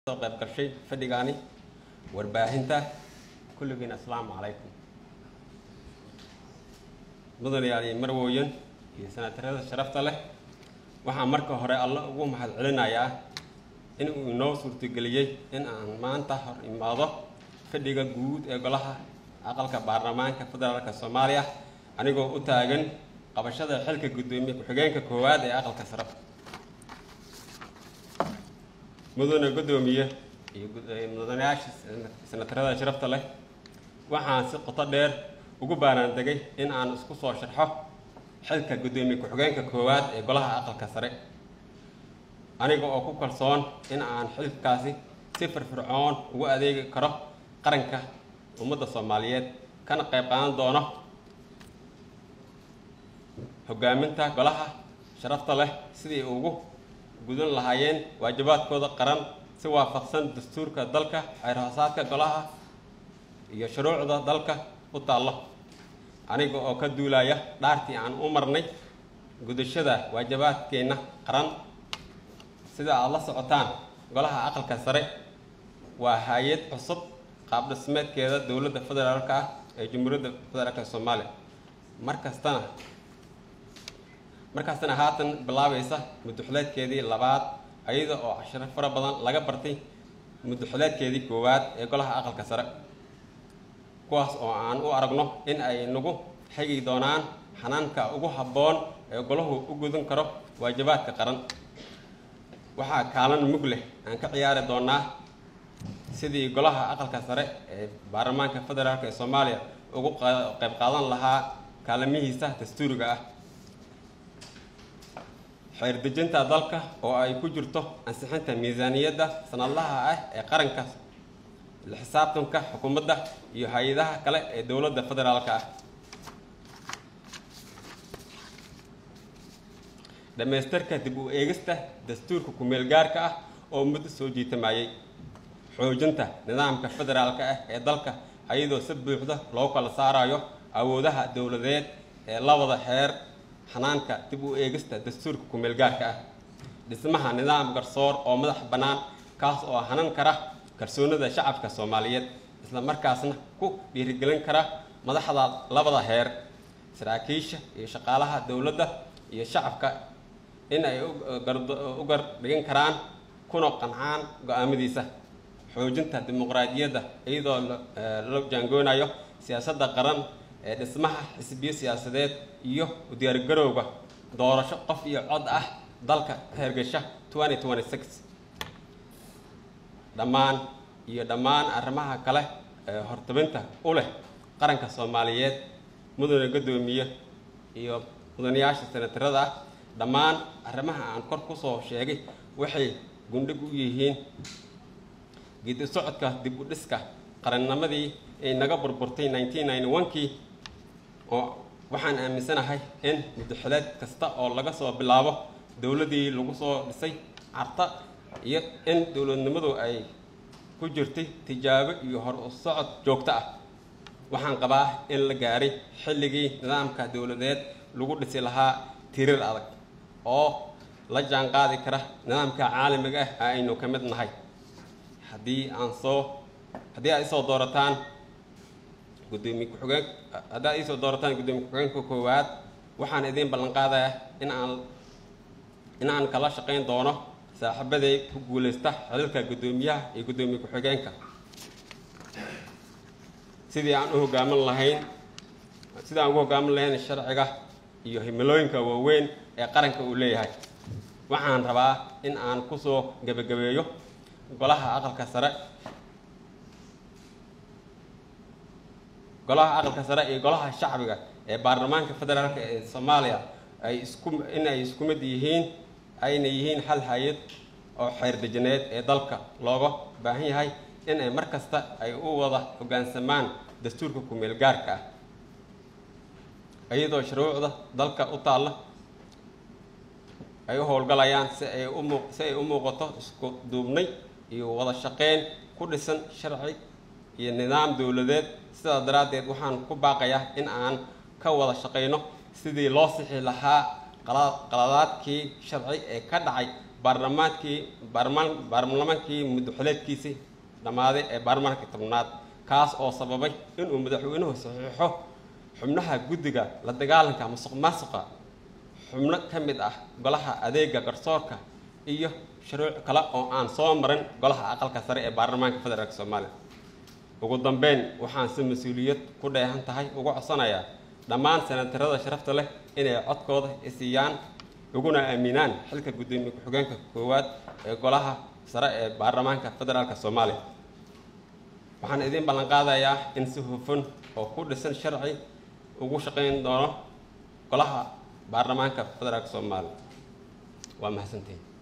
soo qayb gashay fadhigaani warbaahinta kulligiin assalaamu calaykum mudanayaal iyo marwooyin iyo sanatarada sharafta leh waxaan marka hore alla ugu mahad celinayaa in uu inoo suurtageliyey in aan maanta hor imaado fadhiga guud ee golaha aqalka baarlamaanka federaalka soomaaliya anigoo u taagan qabashada xilka guddoomiye ku-xigeenka koowaad ee aqalka sare mudane guddoomiye iyo mudanayaasha sanatarada sharafta leh waxaan si qoto dheer ugu baaraandegay in aan isku soo sharxo xilka guddoomiye ku-xigeenka koowaad ee golaha aqalka sare aniga oo ku kalsoon in aan xilkaasi si firfircoon ugu adeegi karo qaranka ummadda soomaaliyeed kana qayb qaadan doono hogaaminta golaha sharafta leh sidii ugu gudan lahaayeen waajibaadkooda qaran si waafaqsan dastuurka dalka xeer-hoosaadka golaha iyo shuruucda dalka u taallo aniga oo ka duulaya dhaartii aan u marnay gudashada waajibaadkeenna qaran sida aada la socotaan golaha aqalka sare waa hay-ad cusub qaab dhismeedkeeda dowladda federaalka ah ee jamhuuriyadda federaalka soomaaliya markastana markaasna haatan bilaabaysa muddoxuleedkeedii labaad ayada oo cashiro fara badan laga bartay muddoxuleedkeedii koowaad ee golaha aqalka sare kuwaas oo aan u aragno in ay nagu xigi doonaan xanaanka ugu habboon ee golahu u gudan karo waajibaadka qaran waxaa kaalan mug leh aan ka ciyaari doonaa sidii golaha aqalka sare ee baarlamaanka federaalk ee soomaaliya ugu qayb qaadan lahaa kaalamihiisa dastuuriga ah xeer dejinta dalka oo ay ku jirto ansixinta miisaaniyadda sanadlaha ah ee qaranka la xisaabtanka xukuumadda iyo hay-adaha kale ee dowladda federaalka ah dhammaystirka dib u eegista dastuurka ku-meel gaarka ah oo muddo soo jiitamayay xoojinta nidaamka federaalka ah ee dalka ayadoo si buuxda loo kala saarayo awoodaha dowladeed ee labada xeer xanaanka dib u eegista dastuurka ku-meel gaarka ah dhismaha nidaam garsoor oo madax bannaan kaas oo hanan kara kalsoonida shacabka soomaaliyeed isla markaasna ku dhiirigelin kara madaxda labada heer saraakiisha iyo shaqaalaha dowladda iyo shacabka in ay u gar dhigan karaan kuna qancaan go-aamadiisa xoojinta dimuqraadiyadda iyadoo la jaangoonayo siyaasadda qaran ee dhismaha xisbiyo siyaasadeed iyo u diyaargarowga doorasho qof iyo cod ah dalka ka hergesha dhammaan iyo dhammaan arrimaha kale ee hortabinta u leh qaranka soomaaliyeed mudane guddoomiye iyo mudanayaasha sanatarada ah dhammaan arrimaha aan kor ku soo sheegay waxay gundhig u yihiin geedi socodka dib u dhiska qarannimadii ay naga burburtay kii oo waxaan aaminsanahay in muddaxileed kasta oo laga soo bilaabo dowladdii lagu soo dhisay carta iyo in dowladnimadu ay ku jirtay tijaabo iyo hor u socod joogto ah waxaan qabaa in la gaaray xilligii nidaamka dowladeed lagu dhisi lahaa tirir adag oo la jaan qaadi kara nidaamka caalamiga ah aynu ka mid nahay haddii aan soo haddii aad isoo doorataan gudoomiye ku-xigeen haddii aad iisoo doorataan guddoomiye ku-xigeenka koowaad waxaan idiin ballan qaadayaa in aan in aan kala shaqayn doono saaxiibaday ku guulaysta xililka guddoomiyaha iyo guddoomiye ku-xigeenka sidii aan u hogaamin lahayn sidii aan ugu hogaamin lahayn sharciga iyo himilooyinka waaweyn ee qaranka uu leeyahay waxaan rabaa in aan kusoo gebagabeeyo golaha aqalka sare golaha aqalka sare iyo golaha shacbiga ee baarlamaanka federaalk ee soomaaliya ay isku in ay isku mid yihiin ayna yihiin hal hay-ad oo xeer dejineed ee dalka looga baahan yahay in ay mar kasta ay u wada hoggaansamaan dastuurka ku-meel gaarka ah iyadoo shuruucda dalka u taalla ay u howlgalayaan si ay umu si ay u muuqato isku duubnay iyo wada shaqeyn ku dhisan sharci iyo nidaam dowladeed sidaas daraaddeed waxaan ku baaqayaa in aan ka wada shaqayno sidii loo sixi lahaa qaladaadkii sharci ee ka dhacay baarlamaankii baarlamaan baarlamaankii muddoxileedkiisii dhammaaday ee baarlamaanka tobnaad kaas oo sababay inuu madaxweynuhu saxiixo xubnaha guddiga la dagaalanka musuq maasuqa xubno ka mid ah golaha adeega garsoorka iyo shuruuc kale oo aan soo marin golaha aqalka sare ee baarlamaanka federaalk soomaaliya ugu dambeyn waxaan si mas-uuliyad ku dheehan tahay uga codsanayaa dhammaan senatarada sharafta leh inay codkooda isiiyaan uguna aaminaan xilka guddoomiye ku-xigeenka koowaad ee golaha sare ee baarlamaanka federaalk soomaaliya waxaan idiin ballan qaadayaa in si hufan oo ku dhisan sharci ugu shaqayn doono golaha baarlamaanka federaalk soomaaliya waa mahadsantiin